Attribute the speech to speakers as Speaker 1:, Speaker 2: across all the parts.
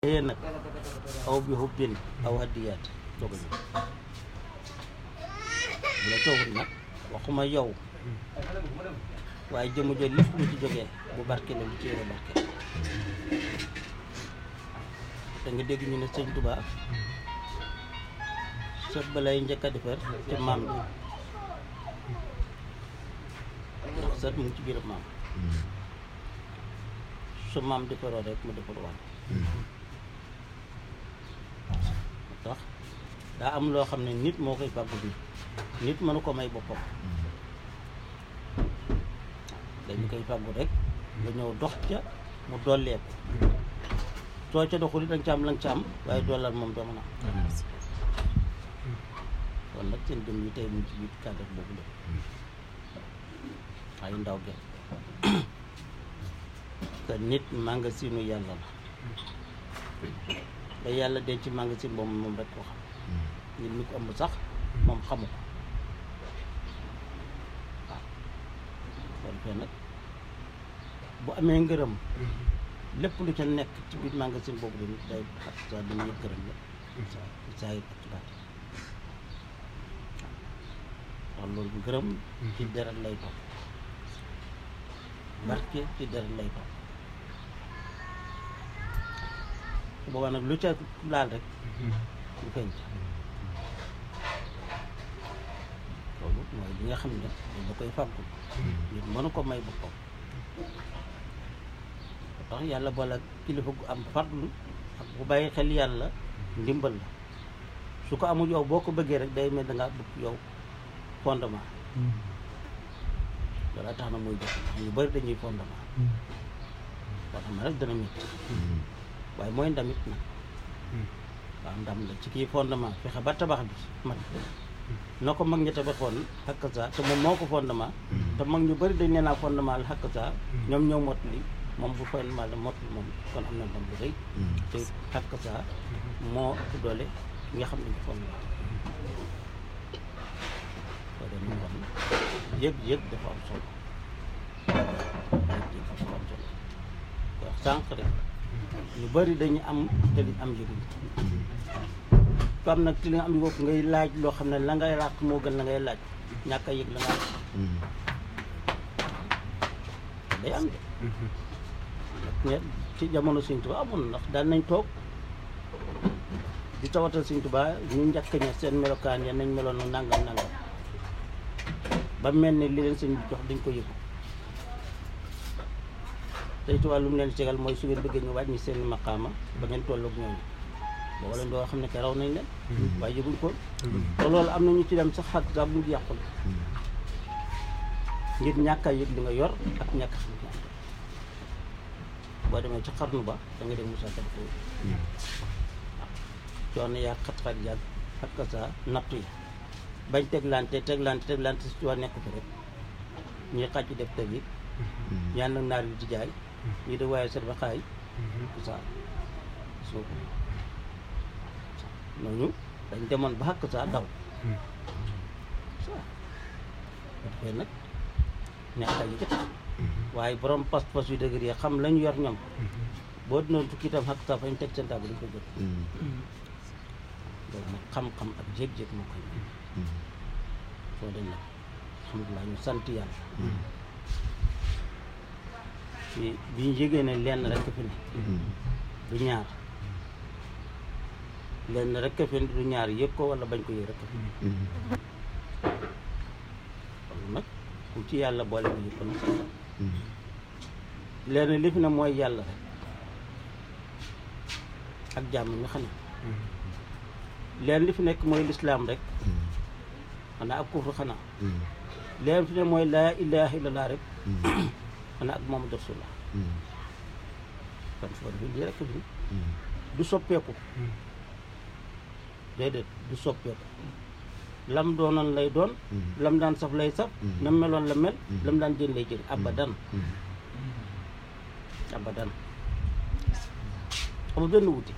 Speaker 1: yee nag aw bi hubbin aw hadiyaat doog a ñëw bu la toogul nag waxuma yow waaye jëmu jooju lépp lu ci jógee bu barke la lu ci yore barke da nga dégg ñu ne sëñ Tuba sët ba lay njëkk a defar te maam bi ndax sët mu ngi ci biir maam su maam defaroo rek mu defar waat tax daa am loo xam ne nit moo koy fàggu bi nit mënu ko may boppam dañu koy fàggu rek nga ñëw dox ca mu dolleeku soo ca doxul danga ca am la nga ca am waaye dollal moom doo mën a am kon nag seen jëm yi tey mu ci biir cadre boobu la ay ndaw ge te nit magasinu yàlla la ba yàlla denc magasin boobu moom rek ko xam nit ñi ko ëmb sax moom xamu ko waaw kon fee nag bu amee ngërëm lépp lu ca nekk ci biir magasin boobu dañu day xat sa dañu yëg gërëm la ci saa yi ak ci baat waaw loolu ngërëm ci deret lay topp barke ci deret lay topp su boobaa nag lu ca laal rek lu feeñ ca loolu mooy li nga xam ne dañ la koy fàggul nit mënu ko may boppam tax yàlla boole ak kilifa gu am farlu ak bu bàyyi xel yàlla ndimbal la su ko amul yow boo ko bëggee rek day mel da ngaa bëgg yow fondement loolu tax na muy jox ndax ñu bëri dañuy fondement fondement rek dana métti waaye mooy ndamit nag waaw ndam la ci kii fondement fexe ba tabax bi mat na ko mag ñi tabaxoon xakk sa te moom moo ko fondement te mag ñu bëri dañ nee naa fondement la xakk sa ñoom ñoo mot li moom bu fondement la mot li moom kon am na ndam bu rëy te xakk sa moo ëpp doole ki nga xam ne ñu fondement soo dee ñu wax yëg-yëg dafa am solo yëg-yëg dafa am solo wax sànq rek ñu bëri dañu am te liñ am yëguñ ko am nag ci li nga am bopp ngay laaj loo xam ne la ngay ràq moo gën la ngay laaj ñàkk a yëg la nga day am de ndax ci jamono Sëñ Tuubaa amoon ndax daan nañ toog di tawatal Sëñ Tuubaa ñu njëkk ña seen melokaan ya nañ meloon nangam nangam ba mel ne li leen sëñ bi jox dañ ko yëgu tey Tuubaa lu mu leen tegal mooy su ngeen bëggee ñu wàññi seen maqaama ba ngeen tolloog ñooñu booba leen doo xam ne ke raw nañ leen waaye yëguñ ko te loolu am na ñu ci dem sax xak sax bu ñu yàqul ngir ñàkk a yëg li nga yor ak ñàkk xam ne boo demee ci xarnu ba da nga dem Moussa Ka ko waaw coono yaa xat-xat yàgg ak sa nattu yi bañ teglante teglante teglante si waa nekk fi rek ñuy xàcc def teg yi ñaan nag naar yi di jaay ñii de waaye serba xaay tout ça soo ko ñooñu dañ demoon ba xàkk saa daw ça dafay nag ñàkk a yëkkati waaye borom pas-pas yu dëgër yi xam lañu yor ñoom boo dinoon tukki itam xàkk saa fañ teg seen table dañ ko jot loolu nag xam-xam ak jéeg-jéeg moo koy soo dem nag alhamdulilah ñu sant yàlla ci bi ñu yégée ne lenn rek fi ne du ñaar lenn rek fi ne du ñaar yëg ko wala bañ ko yëg rek fi ne kon nag ku ci yàlla boole bi yëg ko nag sant lenn li fi ne mooy yàlla rek ak jàmm ñu xam ne leen li fi nekk mooy lislaam rek xanaa ak kufru xanaa leen fi ne mooy laa ilaha illallah rek xanaa ak Muhammadu rasulullah kon soo defee lii rek fi du soppeeku déedéet du soppeeku lam doonoon lay doon lam daan saf lay saf nam meloon la mel lam daan jën lay jën abadan abadan amul benn wuti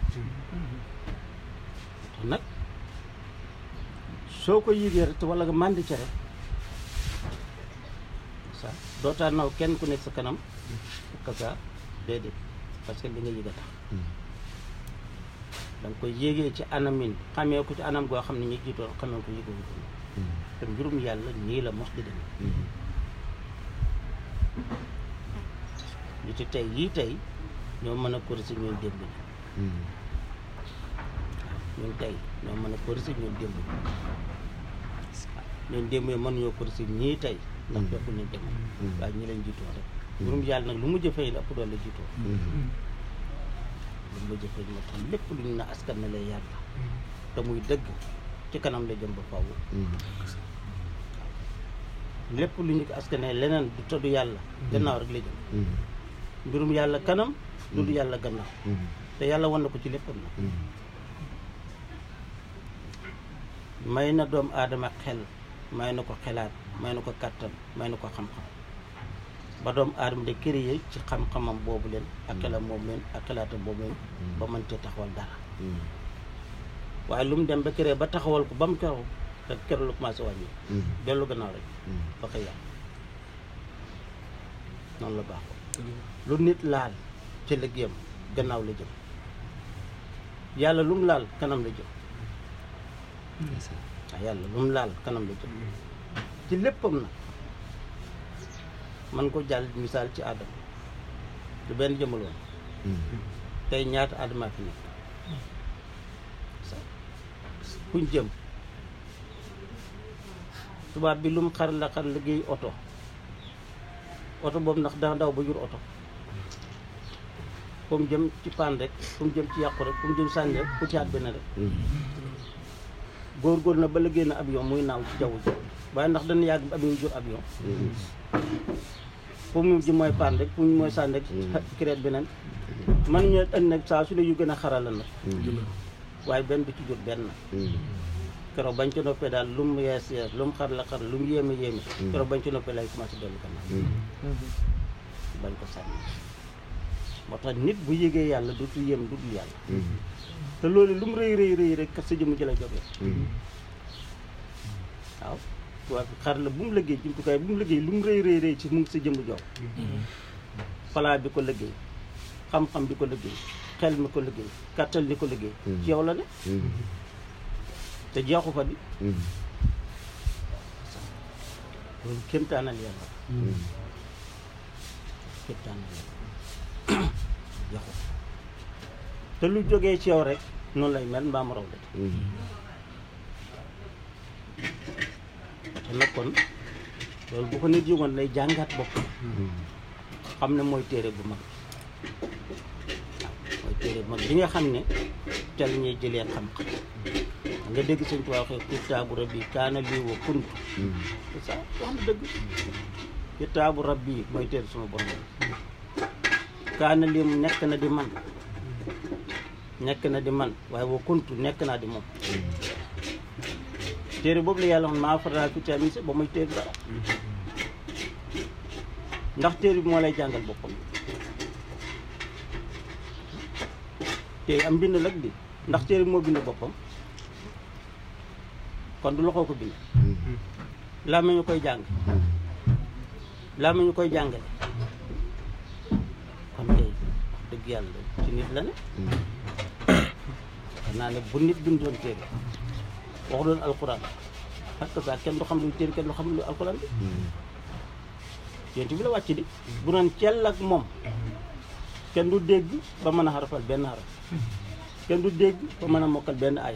Speaker 1: nag soo ko yëgee rek wala nga màndi ci rek ça dootaa naw kenn ku nekk sa kanam ka sa déedéet parce que li nga yëg a tax da nga koy yéegee ci anamin xamee ko ci anam goo xam ne ñi jiitoon xamee ko yëgoo ko te mbirum yàlla nii la mos di demee li ci tey yii tey ñoo mën a corriger ñun démb ñi ñun tey ñoo mën a corriger ñun démb ñi ñun démb yi mën ñoo corriger ñii tey ndax fekku ñu dem waaye ñi leen jiitoo rek mbirum yàlla nag lu mu jëfee la ëpp doole la jiitoo lu mu jëfee moo tax lépp lu ñu na askan na lay yàlla te muy dëgg ci kanam la jëm ba faaw lépp lu ñu ko askanee leneen du tëdd yàlla gannaaw rek la jëm mbirum yàlla kanam du du yàlla gannaaw te yàlla wan na ko ci léppam na may na doomu aadama xel may na ko xelaat may na ko kàttan may na ko xam-xam ba doomu aadama de créé ci xam-xamam boobu leen ak xelam boobu leen ak xelaatam boobu leen ba mën cee taxawal dara waaye lu mu dem ba créé ba taxawal ko ba mu keroog te keroog la commencé wàññi dellu gannaaw rek ba koy yàq noonu la baaxoo lu nit laal ci liggéeyam gannaaw la jëm yàlla lu mu laal kanam la jëm waaw yàlla lu mu laal kanam la jëm ci léppam na man ko jàll misaal ci aadama du benn jëmaloon tey ñaata aadama fi nekk kuñ jëm tubaab bi lu mu xar la xar liggéey oto oto boobu ndax dana daw ba jur oto fu mu jëm ci paan rek fu mu jëm ci yàqu rek fu mu jëm sànni rek ku ci at benn rek góor-góor na ba liggéey na avion muy naaw ci jaww ji waaye ndax dana yàgg avion jur avion fu mu ji mooy paan rek fu mu mooy sànni rek kireet beneen man ñu ënd nag saa su ne yu gën a xarala nag waaye benn du ci jur benn keroog bañ ci noppee daal lu mu yees yees lu mu xar la xar lu mu yéeme yéeme keroog bañ ci noppee lay commencé dellu gannaaw bañ ko sànni moo tax nit bu yégee yàlla dootu yéem du dul yàlla te loolu lu mu rëy rëy rëy rek kat sa jëmm ji la jógee waaw tubaab bi xar la bu mu liggéey jumtukaay bu mu liggéey lu mu rëy rëy rëy ci mu ngi sa jëmm jox palaa bi ko liggéey xam-xam bi ko liggéey xel mi ko liggéey kàttal li ko liggéey ci yow la ne te jeexu fa di loolu kéemtaanal yàlla kéemtaanal yàlla jeexu te lu jógee ci yow rek noonu lay mel mbaam raw de te nag kon loolu bu ko nit yëgoon lay jàngaat bopp xam ne mooy téere bu mag waaw mooy téere bu mag bi nga xam ne ca la ñuy jëlee xam-xam nga dégg sëñ Tuubaa waxee kitaabu rabbi kaana lii wa kuntu c'est ça wax na dëgg kitaabu rabbi mooy téere suma borom kaana lii mu nekk na di man nekk na di man waaye wa kuntu nekk naa di moom téere boobu la yàlla wax maa faraa fi tamise ba muy téere dara ndax téere bi moo lay jàngal boppam téere am bind lag bi ndax téere bi moo bind boppam kon du loxoo ko bind laa ma ñu koy jàng laa ma ñu koy jàngale kon tey wax dëgg yàlla ci nit la ne xam naa ne bu nit bindoon téere wax doon alxuraan parce que ça kenn du xam luy téere kenn du xam lu alxuraan bi yéen bi la wàcc di bu doon cell ak moom kenn du dégg ba mën a xarafal benn xaraf kenn du dégg ba mën a mokkal benn aaya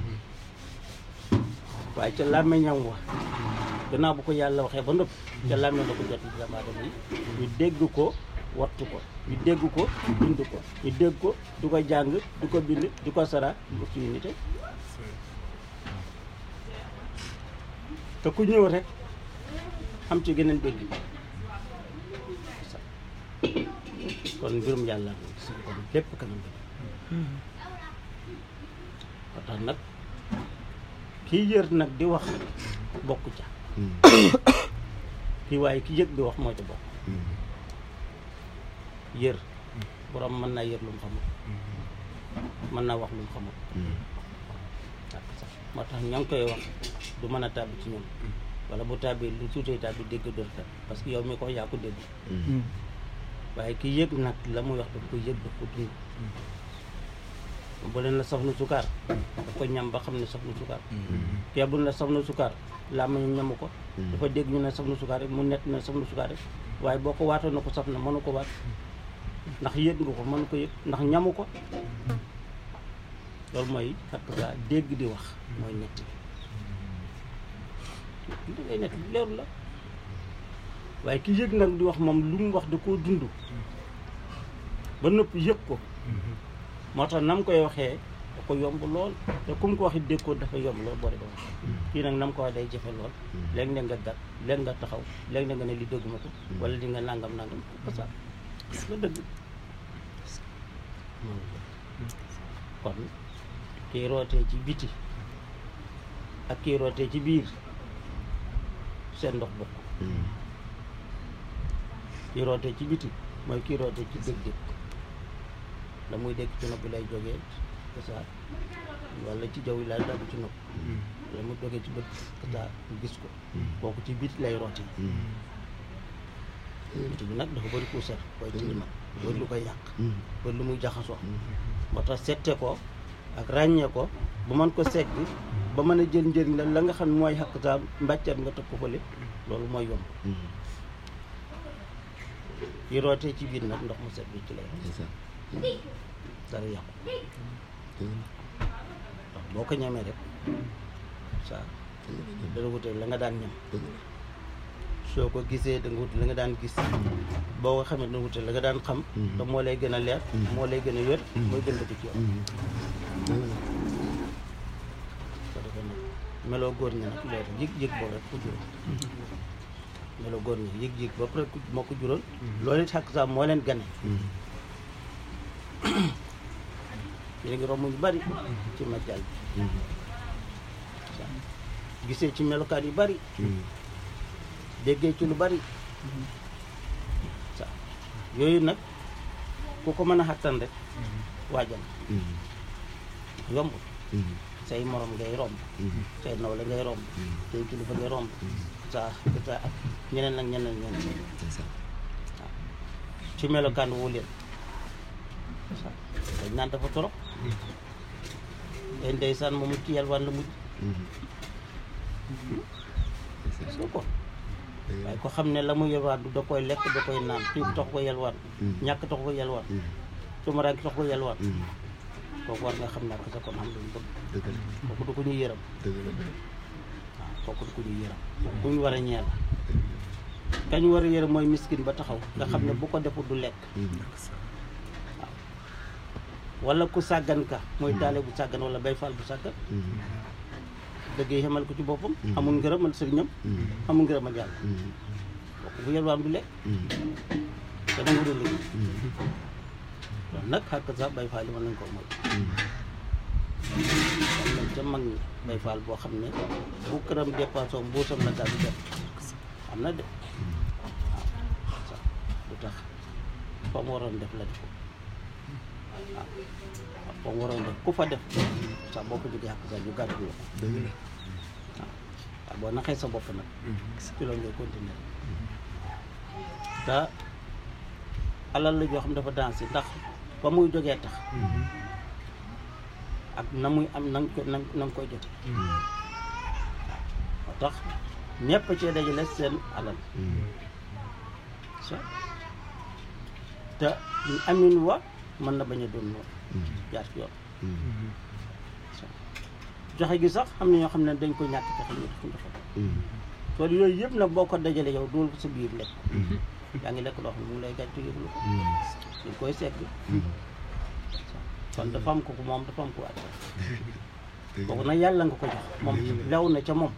Speaker 1: waaye ca làmmiñam wax gannaaw bu ko yàlla waxee ba noppi ca làmmiñ la ko jot ci doomu aadama yi ñu dégg ko wattu ko ñu dégg ko bind ko ñu dégg ko du ko jàng du ko bind du ko sara du ko suñu nite te ku ñëw rek am ci geneen dégg kon mbirum yàlla gis nga kon lépp kanam bi ba tax nag kii yër nag di wax bokk ca kii waaye ki yëg di wax moo ca bokk yër borom mën naa yër lu mu xamul mën naa wax lu mu xamul moo tax ñoo ngi koy wax du mën a tàbbi ci ñoom wala bu tàbbi lu tuutee tàbbi dégg dër kat parce que yow mi ko yaa ko dégg waaye ki yëg nag la muy wax daf ko yëg daf ko dund bu leen la saf na sukaar daf ko ñam ba xam ne saf na sukaar kee bu ne la saf na sukaar làmmiñam ñamu ko dafa dégg ñu ne saf na sukaar rek mu nett ne saf na sukaar rek waaye boo ko waatoon na ko saf na mënu ko waat ndax yëg nga ko mënu ko yëg ndax ñamu ko loolu mooy xakk sa dégg di wax mooy nett bi da ngay nett bi leeru la waaye ki yëg nag di wax moom lu mu wax da koo dund ba noppi yëg ko moo tax nam koy waxee da ko yomb lool te ku mu ko waxit dégg ko dafa yomb lool boo de ko wax kii nag nam ko wax day jafe lool léegi ne nga gat léegi nga taxaw léegi ne nga ne li dégguma ko wala di nga nangam nangam parce que la dëgg kon kii rootee ci biti ak kii rootee ci biir seen ndox bokk kii rootee ci biti mooy kii rootee ci dégg-dégg la muy dégg ci nopp bi lay jógee c'est ça wala ci jaww yi lay dagg ci nopp la mu jógee ci bët c'est ça gis ko kooku ci biti lay rootee biti bi nag dafa bëri puusar koy tilimal bëri lu koy yàq bëri lu muy jaxasoo moo tax sette ko ak ràññee ko ba mën ko segg ba mën a jël njëriñ la la nga xam ne mooy xàq sa mbàccat nga teg ko fële loolu mooy yomb yi rootee ci biir nag ndox mu set bi ci lay dara yàqu ndax boo ko ñamee rek sa dana wute la nga daan ñam soo ko gisee da nga wute la nga daan gis boo ko xamee dana wute la nga daan xam te moo lay gën a leer moo lay gën a wér mooy gën a ci yow ko defee nag meloo góor ñi nag loolu yëg-yëg boo rek ku juróom meloo góor ñi yëg-yëg ba pare moo ko juróon loolu it xàq saa moo leen gane yéen ngi romb ñu bari ci majjal bi gisee ci melokaan yu bari déggee ci lu bari sa yooyu nag ku ko mën a xattan rek waajal yomb say morom ngay romb say nawle ngay romb say kilifa ngay romb sa sa ak ñeneen ak ñeneen ñeneen waaw ci melokaan wu leen dañ naan dafa torop day ndeysaan moom ci yalwaan la mujj soo ko waaye ko xam ne la mu yalwaan du da koy lekk da koy naan xiif tax ko yalwaan ñàkk tax ko yalwaan tumaraangi tax ko yalwaan kooku war nga xam ne ak sa kon xam lu mu bëgg kooku du ko ñuy yërëm waaw kooku du ko ñuy yërëm ku ñu war a ñeel kañ war a yërëm mooy miskin ba taxaw nga xam ne bu ko defut du lekk wala ku sàggan ka mooy taale bu sàggan wala bay faal bu sàggan dëgg yi xamal ko ci boppam amul ngërëmal sëriñam amul ngërëmal yàlla kooku bu yelwaan du lekk te nangu du liggéey loolu nag xàkk sax bay faal yi mën nañ ko mooy am nañ ca mag ñi bay faal boo xam ne bu këram dépassé mbuusam la daal di def am na de waaw sax du tax fa mu waroon def la def ko waaw waaw mu waroon def ku fa def sax boo ko jógee xàq sax ñu gàddu la ko waaw waaw boo naxee sa bopp nag ci loolu ngay continuer te alal la joo xam dafa dansé ndax ba muy jógee tax ak na muy am na nga ko na nga koy jote moo tax ñëpp cee dajale seen alal te amin wa mën na bañ a doon noonu jaar ci yoon joxe gi sax am na ñoo xam ne dañ ko ñàkk te xam ne dafa joxe kon yooyu yëpp nag boo ko dajale yow dugal ko sa biir lekk yaa ngi lekk loo xam ne mu ngi lay gàcce yëglu ko dañ koy segg kon dafa am ko ko moom dafa am ko wàcc kooku nag yàlla nga ko jox moom lew na ca moom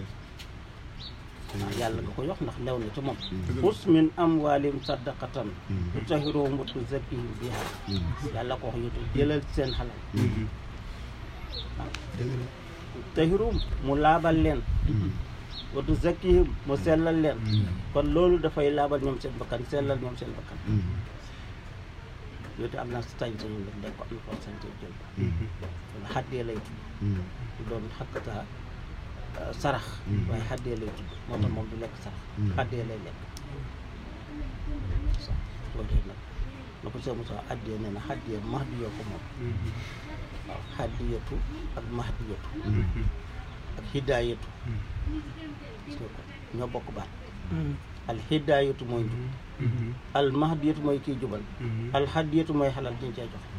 Speaker 1: waaw yàlla nga ko jox ndax lew na ca moom xus min amwaalim sadaqatan tutahhiruhum wa tuzakkihim biha yàlla ko wax yotu jëlal seen xalal waaw tahirum mu laabal leen wa tuzakkihim mu sellal leen kon loolu dafay laabal ñoom seen bakkan sellal ñoom seen bakkan yooyu am naa sañ-sañ la dañ ko am na ko sañ-sañ jël wala xaddee lay tudd doon xakkata sarax waaye xaddee lay tudd moo tax moom du lekk sarax xaddee lay lekk sax loolu nag na ko soo mosa addee nee na xaddee max di yoo ko moom hadiyatu ak mahdiyatu ak hidaayatu gis nga ko ñoo bokk baat al hidaayatu mooy njub al mahdiyatu mooy kii jubal al hadiyatu mooy xalal diñ cee joxe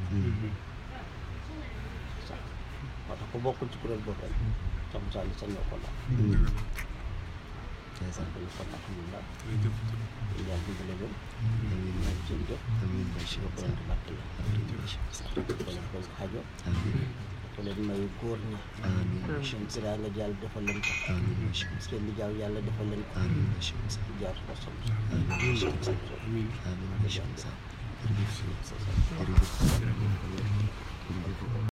Speaker 1: sax moo tax ku bokkul ci kuréel boobu rek sam sali sa ñoo ko laal
Speaker 2: ndeysaan
Speaker 1: kon kon alhamdulilah
Speaker 3: jërëjëf
Speaker 1: yàlla dimbale leen
Speaker 2: amiin
Speaker 1: ñaan seen jëf
Speaker 2: amiin Baye Cheikh
Speaker 1: yokk leen di barke la ko leen koy xajo
Speaker 2: amiin
Speaker 1: ko leen may góor ñi
Speaker 2: amiin Baye
Speaker 1: seen
Speaker 2: Cheikh
Speaker 1: siraa nga jàll defal leen ko
Speaker 2: amiin Baye Cheikh
Speaker 1: seen li jaaw yàlla defal leen ko
Speaker 2: amiin Baye Cheikh
Speaker 1: di jaar ko sam
Speaker 2: amiin Baye Cheikh
Speaker 3: amiin
Speaker 2: amiin Baye Cheikh jërëjëf jërëjëf jërëjëf